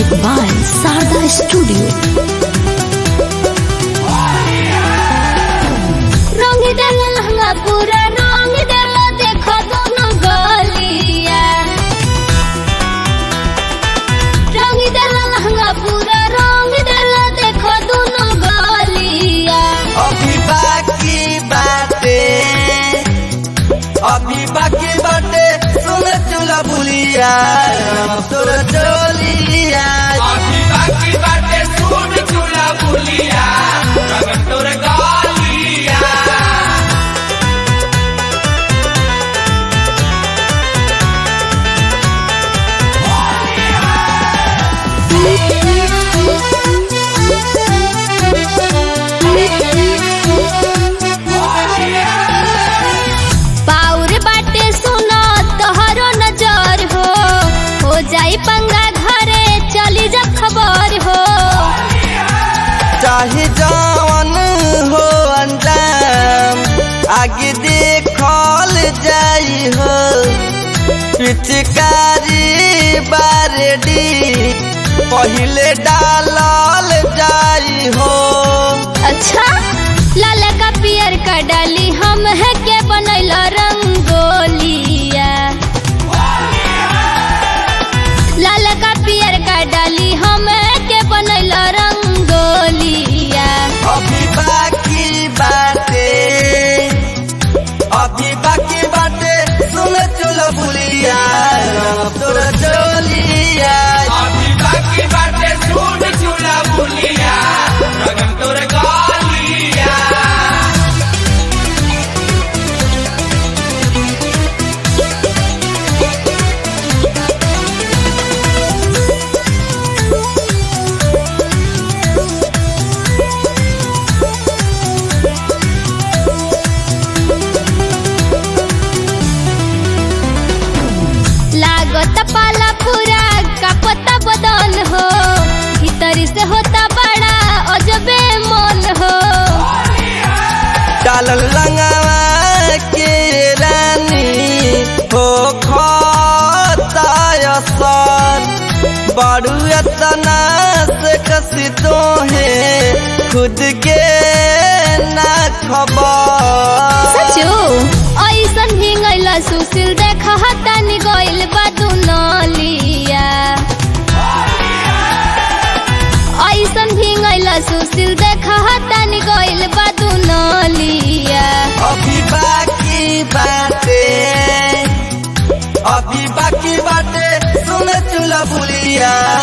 Music by Sarda Studio. रंग डाल लहंगा पूरा रंग डाल देखो दोनों गलिया रंग डाल लहंगा पूरा रंग डाल देखो दोनों गलिया अभी बाकी बाटे अभी बाकी बाटे सुन चूल्हा बुलिया तोर चोलिया अभी बाकी बाटे सुन चूल्हा बुलिया रगन तोर गालिया पाउर बाटे सुनो तोहरो नजर हो हो जाई पंगा घरे चली जा खबर हो चाहे जवन हो अंजाम आगे देखल जाई हो पिचकारी बारडी पहिले डालल जाई हो अच्छा लाल का पियर का डाली हम है के बनैल रंगोलिया लाल का पियर का डाली हम है के बनैल रंगोलिया अभी बाकी बाटे अभी बाकी बाटे सुन चुल बुलिया तोर चोलिया अभी बाकी बाटे सुन चूल्हा बुलिया रगन तोर गालिया लागत पाला पूरा कपता बदन हो भीतरी से होता बड़ा अजबे मन हो डालल लंगवा के रानी हो खतायसन बड़ू एतना से कसी तो है खुद के ना खबर सचो ऐसन हिंगैला सुशील देख हतानी गइल बादू नलिया ऐसन हिंगैला सुशील देख हतानी गइल बादू नलिया अभी बाकी बाटे अभी बाकी बाटे सुन चुला बुलिया